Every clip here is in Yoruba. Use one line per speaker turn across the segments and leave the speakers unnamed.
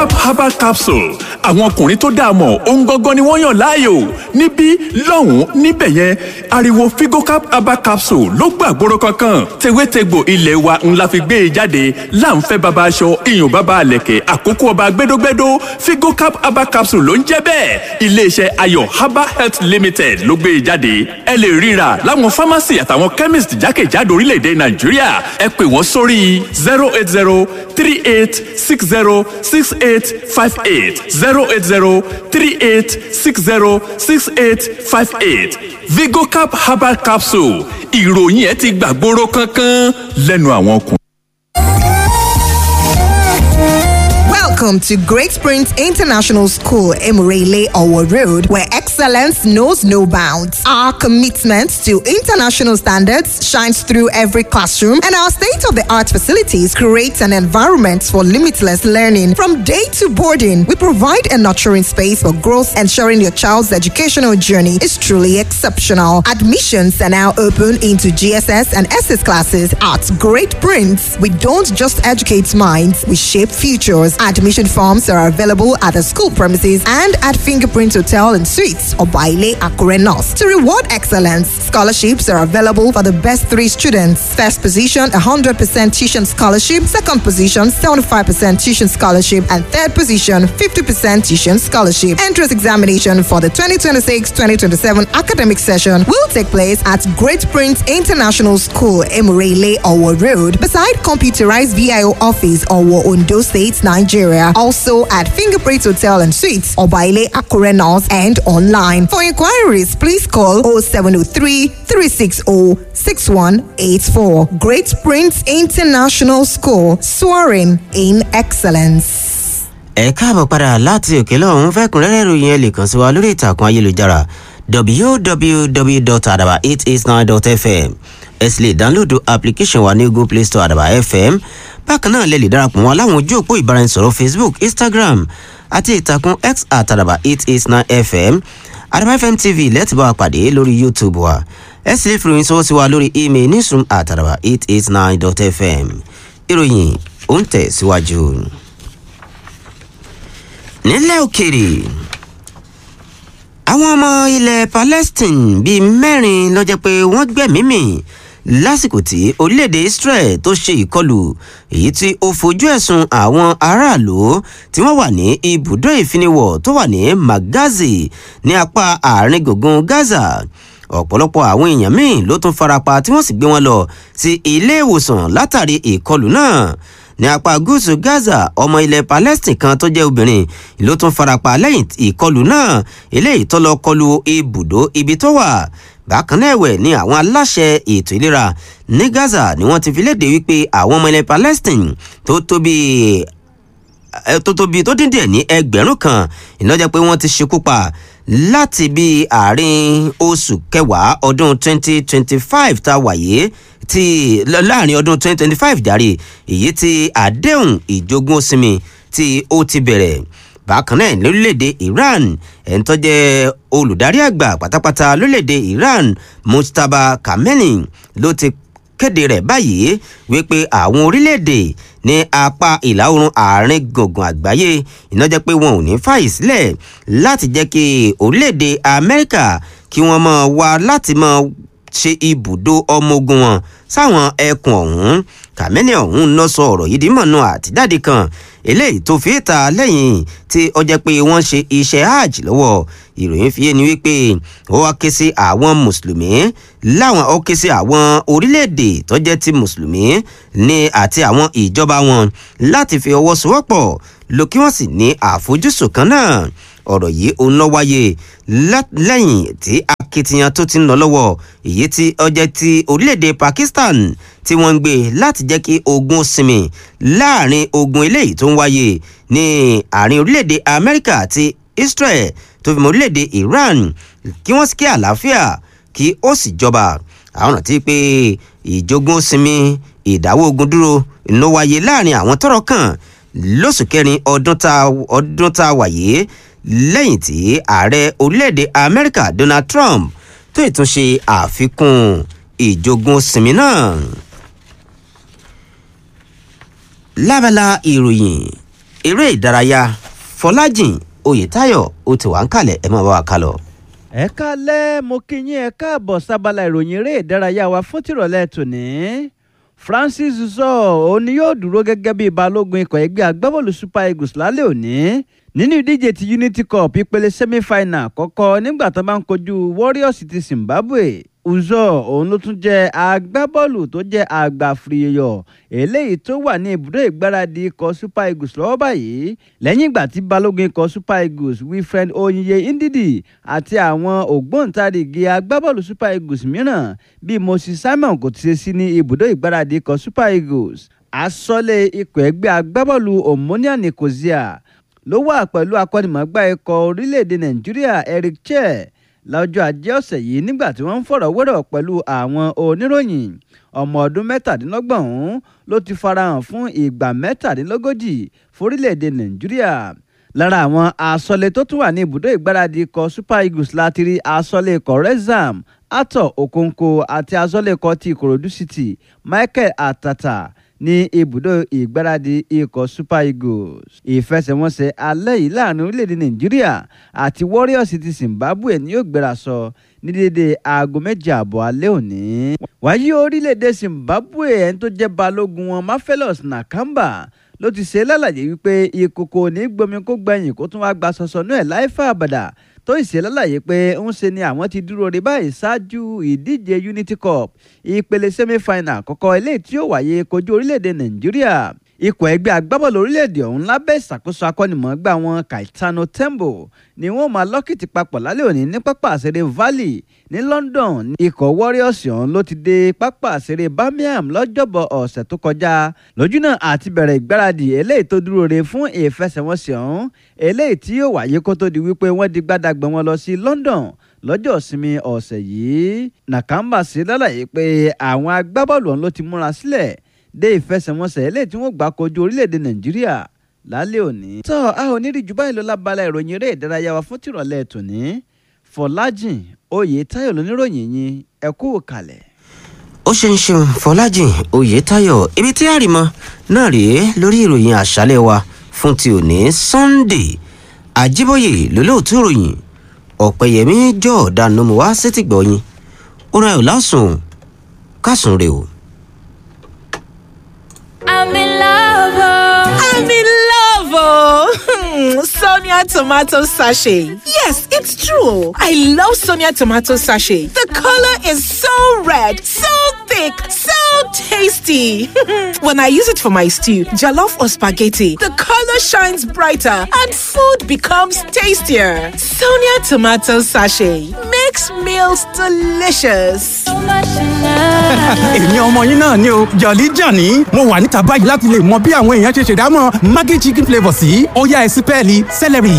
vigocap herbal capsule àwọn ọkùnrin tó dáa mọ̀ ohun gangan ni wọ́n yàn láàyò níbí lọ́hùn-ún níbẹ̀ yẹn ariwo vigocap herbal capsule ló gbàgbóró kankan tewétegbò ilé wa ńlá fi gbé e jáde láǹfẹ́ baba aṣọ iyùn baba àlẹ̀kẹ̀ àkókò ọba gbẹdógbẹdó vigocap herbal capsule ló ń jẹ́ bẹ́ẹ̀ iléeṣẹ́ ayọ̀ herbal health limited ló gbé e jáde ẹ lè ríra láwọn pharmacy àtàwọn chemist jákèjádò orílẹ̀-èdè nàìjíríà ẹ pè wọ́n sórí zero eight zero three eight six zero six eight five eight zero eight zero three eight six zero six eight five eight vigocap herbal capsule ìròyìn ẹ ti gbàgbóró kankan lẹ́nu àwọn ọkùnrin.
Welcome to Great Springs International School, Emirele Owo Road, where excellence knows no bounds. Our commitment to international standards shines through every classroom, and our state of the art facilities create an environment for limitless learning. From day to boarding, we provide a nurturing space for growth, ensuring your child's educational journey is truly exceptional. Admissions are now open into GSS and SS classes at Great Prince. We don't just educate minds, we shape futures. Admission forms are available at the school premises and at Fingerprint Hotel and Suites or Baile Akure North. To reward excellence, scholarships are available for the best three students. First position, 100% tuition scholarship. Second position, 75% tuition scholarship. And third position, 50% tuition scholarship. Entrance examination for the 2026-2027 academic session will take place at Great Prince International School, Emirele, Owo Road, beside computerized VIO office, Owo, Ondo State, Nigeria. Also at Fingerprint Hotel and Suites, Obaile Akure North and online. For inquiries, please call 0703 360 6184. Great Prince International School, soaring in excellence.
ẹ káàbọ̀ padà láti òkè lọ́hún fẹ́kùnrẹ́rẹ́ ìròyìn ẹ lè kàn sí wa lórí ìtàkùn ayélujára www.adaba889.fm ẹ sì lè dánlóòdù application wa ní google play store àdàbà fm bákan náà lè lè darapọ̀ wọn láwọn ojú òpó ìbáraẹnisọ̀rọ̀ facebook instagram àti ìtàkùn x àtàdàbà eight eight nine fm àdàbà fm tv lẹ́tì bá wa pàdé lórí youtube wa ẹ sì lè fi ìròyìn sọ́wọ́ sí wa lórí email newsroom àtàdàbà eight eight nine dot fm ìròyìn ó ń tẹ̀ síwájú. nílẹ̀ òkèrè àwọn ọmọ ilẹ̀ palestine bíi mẹ́rin ló jẹ́ pé wọ́n gbẹ̀mímì lásìkò tí orílẹ̀-èdè israel tó ṣe ìkọlù èyí tí ó fojú ẹ̀sùn àwọn aráàlú tí wọ́n wà ní ibùdó ìfiniwọ̀ tó wà ní magazi ní apá àárín gbùngbùn gaza ọ̀pọ̀lọpọ̀ àwọn èèyàn míì ló tún farapa tí wọ́n sì gbé wọn lọ sí ilé ìwòsàn látàrí ìkọlù náà ní apá gúúsù gaza ọmọ ilẹ̀ palestine kan tó jẹ́ obìnrin ló tún farapa lẹ́yìn ìkọlù náà eléyìí tó lọ kọlu ibùdó ibi tó wà bákan náà ẹ̀wẹ̀ ni àwọn aláṣẹ ètò ìlera ní gaza ni wọ́n ti fi léde wípé àwọn ọmọ ilẹ̀ palestine tó tóbi tó tóbi tó dín díẹ̀ ní ẹgbẹ̀rún kan ìnájẹ́ pé wọ́n ti ṣekú pa láti bí àárín oṣù kẹwàá ọdún 2025 tá a wáyé ti láàrin ọdún 2025 járe èyí tí àdéhùn ìjogún sinmi tí ó ti bẹ̀rẹ̀ bákan náà lórílẹ̀‐èdè iran ẹni tó jẹ́ olùdarí àgbà pátápátá lórílẹ̀‐èdè iran mustapha kameni ló ti kéde rẹ̀ báyìí wípé àwọn orílẹ̀‐èdè ní apá ìlà oòrùn àárín gbùngbùn àgbáyé iná jẹ́ pé wọn ò ní fàyè sílẹ̀ láti jẹ́ kí orílẹ̀‐èdè amẹ́ríkà kí wọ́n mọ̀ wá láti mọ̀ ṣe ibùdó ọmọ ogun wọn sáwọn ẹkùn ọ̀hún kàmẹ́nì ọ̀hún lọ sọ ọ̀rọ̀ yìí dímọ̀nà àtijáde kan eléyìí tó fi ta lẹ́yìn tí ó jẹ́ pé wọ́n ṣe iṣẹ́ hajj lọ́wọ́ ìròyìn fi yé ni wípé ó wá ké sí àwọn mùsùlùmí láwọn ó ké sí àwọn orílẹ̀-èdè tó jẹ́ ti mùsùlùmí ní àti àwọn ìjọba wọn láti fi ọwọ́ sowọ́pọ̀ ló kí wọ́n sì ní àfojúsùn kan náà ọ̀rọ̀ yìí ó ń lọ wáyé lẹ́yìn tí akitiyan tó ti ń lọ lọ́wọ́ èyí tí ọjẹ́ ti orílẹ̀-èdè pakistan tí wọ́n ń gbé láti jẹ́ kí ogun sinmi láàrin ogun eléyìí tó ń wáyé ní àárín orílẹ̀-èdè amẹ́ríkà àti israel tó fi mọ́ orílẹ̀-èdè iran kí wọ́n sì kí àlàáfíà kí ó sì jọba àwọn rántí pé ìjogún sinmi ìdáwọ́ ogun dúró ló wáyé láàrin àwọn tọrọ kan lóṣù kẹrin ọdún tá a wáyé lẹ́yìn tí ààrẹ orílẹ̀-èdè amẹ́ríkà donald trump tó ìtúnṣe àfikún ìjogún sinmi náà. lábala ìròyìn eré ìdárayá fọlájìn oyètáyọ̀ ó ti wà ń kalẹ̀ ẹ máa bá wa kálọ.
ẹ kálẹ́ mo kí yín ẹ káàbọ̀ sábàlá ìròyìn eré ìdárayá wa fún tìrọ̀lẹ́ tòní francis zọ òun ni yóò dúró gẹ́gẹ́ bíi balógun ikọ̀ ẹgbẹ́ agbábọ́ọ̀lù super eagles lálẹ́ òní nínú ìdíje ti unity cup ìpele semi-final kọ́kọ́ nígbà tó bá ń kojú warriors ti zimbabwe uzọ òun ló tún jẹ́ agbábọ́ọ̀lù tó jẹ́ àgbàfìrìyọ̀ eléyìí tó wà ní ibùdó ìgbáradì ikọ̀ super eagles lọ́wọ́ báyìí lẹ́yìn ìgbà tí balógun ikọ̀ super eagles wilfred oyinye ndidi àti àwọn ògbóǹtarìgì agbábọ́ọ̀lù super eagles mìíràn bíi moses simon kò ti ṣe sí ní ibùdó ìgbáradì ikọ̀ super eagles asọ́lé ikọ̀ ẹgbẹ́ agbábọ́ọ̀lù omonia nicosia ló wà pẹ̀lú akọ́nimọ̀ọ́gbá ikọ̀ orílẹ̀-èdè nàìjíríà eric chair lọ́jọ́ ajé ọ̀sẹ̀ yìí nígbà tí wọ́n ń fọ̀rọ̀ wérọ̀ pẹ̀lú àwọn oníròyìn ọmọ ọdún mẹ́tàdínlọ́gbọ̀n ọ̀hún ló ti farahàn fún ìgbà mẹ́tàdínlógójì forílẹ̀-èdè nàìjíríà lára àwọn asọ́lé tó tún wà ní ibùdó ìgbáradì ikọ̀ super eagles láti rí asọ́lé ikọ̀ rexham atọ̀ okonkwo àti asọ́lé ikọ̀ ti ìkòròdú city michael atata ní ibùdó ìgbáradì ikọ̀ super eagles ìfẹsẹ̀wọnsẹ̀ alẹ́ yìí láàrin orílẹ̀-èdè nàìjíríà àti warriors ti zimbabwe ni yóò gbéra sọ ní dédé aago méje àbọ̀ alẹ́ òní. wáyé orílẹ̀-èdè zimbabwe ẹni tó jẹ́ balógun wọn mafelos nakamba ló ti ṣe lálàyé wípé ìkòkò ní gbomi kó gbẹ̀yìn kó tún wá gba sọ̀sọ̀ náà láìfà àbàdà tó ìṣe lálàyé pé ń ṣe ni àwọn ti dúró rí báyìí ṣáájú ìdíje unity cup ìpele semi-final àkọ́kọ́ eléyìí tí yóò wáyé kojú orílẹ̀-èdè nàìjíríà ikọ̀ ẹgbẹ́ agbábọ́ọ̀lù orílẹ̀-èdè ọ̀hún lábẹ́ ìṣàkóso akọ́nimọ̀ọ́gbà wọn kaitano tembo ni wọ́n máa lọ́kìtì papọ̀ lálẹ́ òní ní pápá àṣẹrẹ valley ní london ikọ̀ warriors ọ̀hún ló ti dé pápá àṣẹrẹ birmingham lọ́jọ́bọ̀ ọ̀sẹ̀ tó kọjá lójúnà àti bẹ̀rẹ̀ ìgbáradì eléyìí tó dúró re fún ìfẹsẹ̀wọnsẹ̀ ọ̀hún eléyìí tí yóò wáyé kó tó di wípé wọ́n di gbádàgbọ́n wọn lọ sí london lọ́jọ́ ìsinmi ọ̀sẹ̀ yìí nàkàmbà sí lálàyé pé àwọn agbábọ́ọ̀lù ọ̀hún ló ti múra sílẹ̀ dé ìfẹsẹ̀wọnsẹ̀ eléyìí tí wọ́n gbà kojú orílẹ̀-èdè nàìjíríà lálẹ́ òní. tọ́ a ò ní rí jù báyìí lọ lábala ìròyìn eré ìdárayá wa fún tìrọ̀lẹ́ tòní fọlájìn oyè táyọ̀ lóníròyìn yín ẹ kú kalẹ̀.
ó ṣe ń ṣeun fọlájìn oyètáyọ̀ ibi tí àrìmọ náà rèé lórí ìròyìn àṣálẹ̀ wa fún ti òní sunday àjíbóyè lólóòtú ìròyìn ọ̀pẹ̀yẹmí jọ̀ọ́dá nomu wá sétìgbọ̀yìn ó ra ẹ̀ lásùn kásùn rè o.
I'm in love. Oh.
I'm in love, oh. Sonia tomato sachet. Yes, it's true. I love Sonia tomato sachet. The color is so red, so thick, so tasty. when I use it for my stew, jollof or spaghetti, the color shines brighter and food becomes tastier. Sonia tomato sachet makes meals delicious.
So much in love.
èmi ọmọ yín náà ni o jọ̀lí jọ̀ní mo wà níta báyìí láti lè mọ bí àwọn èèyàn ṣe ṣèdámọ̀ maggi chicken flavour sí ó yá ẹ sí pẹ́ẹ́lí celery.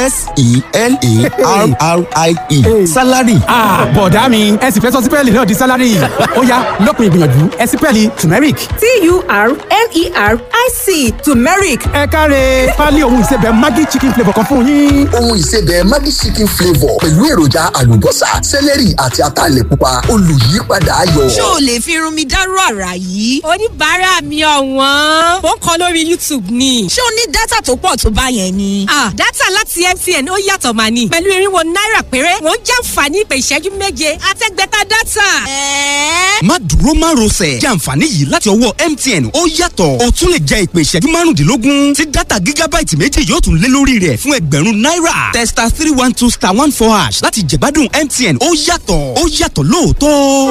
s-e-l-a-r-r-i-e salary.
ah bọ̀dá mi ẹ sì fẹ́ sọ sí pẹ́ẹ́lì náà di salary ó yá lópin ìgbìyànjú ẹ sí pẹ́ẹ́lì turmeric.
T-U-R-M-E-R-I-C turmeric.
ẹ káre pálí ohun ìsebẹ̀ maggi chicken flavour kan fún yín.
ohun ìsebẹ̀ maggi chicken flavour pẹ̀lú èròjà àlùbọ́sà sẹ́lẹ̀rì àti ataalẹ̀ pupa olùyípadà ayọ̀.
ṣé o lè fi irun mi dárú àrà yìí. oníbàárà mi ọ̀wọ́n. ó ń kọ lórí youtube ni. ṣé o ní dátà tó pọ̀ tó bá yẹn ni. ah dátà láti mtn ó yàtọ̀ mà ní. pẹ̀lú irinwó náírà péré wọ́n jàǹfààní ìpè ìṣẹ́jú méje àtẹ́gbẹ́ta dátà. ẹ̀ẹ́.
má dúró má rọsẹ̀ jẹ́ àǹfààní yìí láti ọwọ́ mtn ó yàtọ̀ o tún lè jẹ ìpè ìṣẹ́jú márùndínlógún tí dátà gígábáìtì méjì yóò tún lé lórí rẹ̀ fún ẹgbẹ̀rún náírà testa three one two star one four hash láti jẹ̀gbádùn mtn ó yàtọ̀ ó yàtọ̀ lóòótọ́.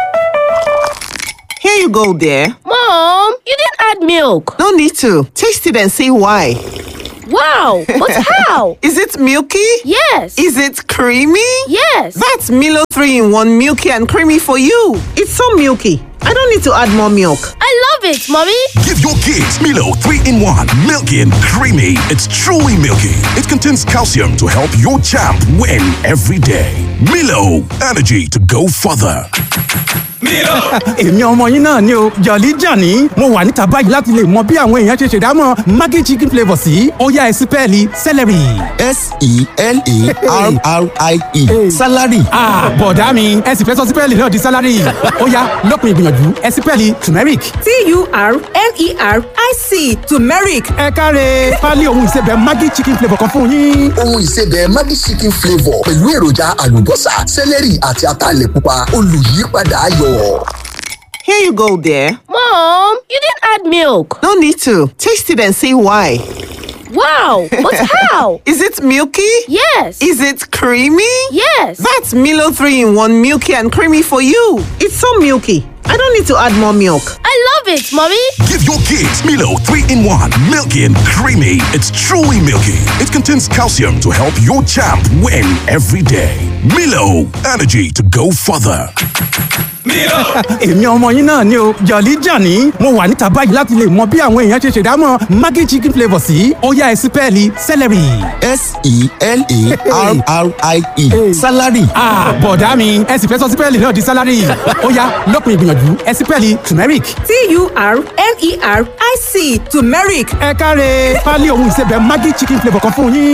Here you go, dear.
Mom, you didn't add milk.
No need to. Taste it and see why.
Wow, but how?
Is it milky?
Yes.
Is it creamy?
Yes.
That's Milo 3 in 1 milky and creamy for you. It's so milky. I don't need to add more milk.
I love it, mommy.
Give your kids Milo 3 in 1, milky and creamy. It's truly milky. It contains calcium to help your champ win every day. Milo, energy to go further.
èmi ọmọ yín náà ni o jọ̀lí jàní mo wà níta báyìí láti lè mọ bí àwọn èèyàn ṣe ṣèdámọ̀ maggi chicken flavour sí ọ̀yá ẹ̀sìn pẹ́ẹ́lí celery.
s-e-l-a-r-r-i-e salary.
bọ̀dá mi ẹ sì fẹ́ sọ sípẹ́ẹ̀lì náà di salary ọ̀yá lọ́kùnrin ìgbìyànjú ẹ̀sìn pẹ́ẹ́lì turmeric.
t-u-r-m-e-r-i-c turmeric.
ẹ káre pálí ohun ìsebẹ̀ maggi chicken flavour kan fún yín.
ohun ìsebẹ̀ maggi chicken flavour pẹ̀lú èròjà àlùbọ́sà sẹ́lẹ̀rì àti ataalẹ̀ pupa olùyípadà ayọ̀.
Here you go, dear.
Mom, you didn't add milk.
No need to. Taste it and see why.
Wow, but how?
Is it milky?
Yes.
Is it creamy?
Yes.
That's Milo 3 in 1 milky and creamy for you. It's so milky. I don't need to add more milk.
I love it, Mommy.
Give your kids Milo 3 in 1, milky and creamy. It's truly milky. It contains calcium to help your champ win every day. Milo, energy to go further.
èmi ọmọ yín náà ni o jọ̀lí jàní mo wà níta báyìí láti lè mọ bí àwọn èèyàn ṣe ṣèdámọ̀ maggi chicken flavour sí ọ̀yá ẹ̀sìn pẹ́ẹ́lì celery.
s-e-l-a-r-r-i-e salary.
bọ̀dá mi ẹ sì fẹ́ sọ sípẹ́ẹ̀lì náà di salary ọ̀yá lọ́kùnrin ìgbìyànjú ẹ̀sìn pẹ́ẹ́lì turmeric.
t-u-r-m-e-r-i-c turmeric.
ẹ káre pálí ohun ìsebẹ̀ maggi chicken flavour kan fún yín.